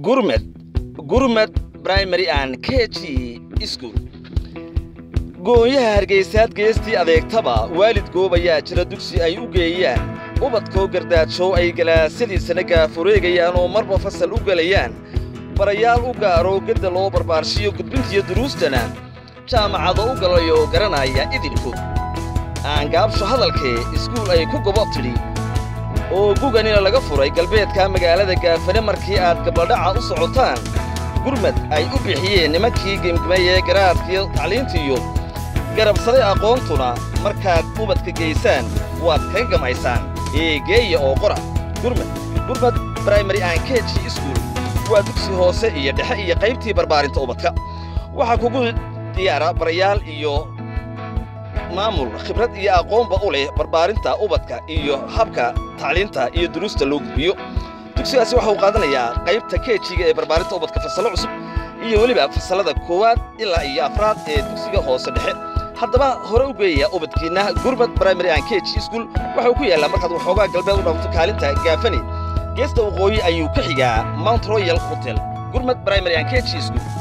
gurmed gurmed primary and k g school goonyaha hargaysaad geestii adeegtaba waalid goob ayaa jira dugsi ay u geeyaan ubadkoo gardaajow ay galaasyadiisana gaafureegayaan oo marba fasal u gelayaan barayaal u gaaroo gedda loo barbaarshiyo gudbintiyo duruustana jaamacado u galayoo garanaya idinkood aangaabsho hadalkee iskuul ay ku gobo tidhi oo guganina laga furay galbeedka magaalada gaafane markii aad gabladhaca u socotaan gurmad ay u bixiyeen nimankii gemgemayee garaadkiyo tacliintiiyo garabsaday aqoontuna markaad ubadka geysaan waad kaga gamaysaan eegeeya oo qora gurmad gurmad brimary and k g school waa dugsi hoose iyo dhexe iyo qaybtii barbaarinta ubadka waxaa kugu diyaara barayaal iyo maamul khibrad iyo aqoonba u leh barbaarinta ubadka iyo habka tacliinta iyo duruusta loo gudbiyo dugsigaasi waxa uu qaadanayaa qaybta kejiga ee barbaarinta ubadka fasallo cusub iyo weliba fasallada koowaad ilaa iyo afraad ee dugsiga hoose dhexe haddaba hore u geeyaya ubadkiinna gurmad primary and k g school waxa uu ku yaallaa markaad waxoogaa galbeed u dhaafto kaalinta gaafane geesta waqooyi ayuu ka xigaa mount royal hotel gurmad primary and k g school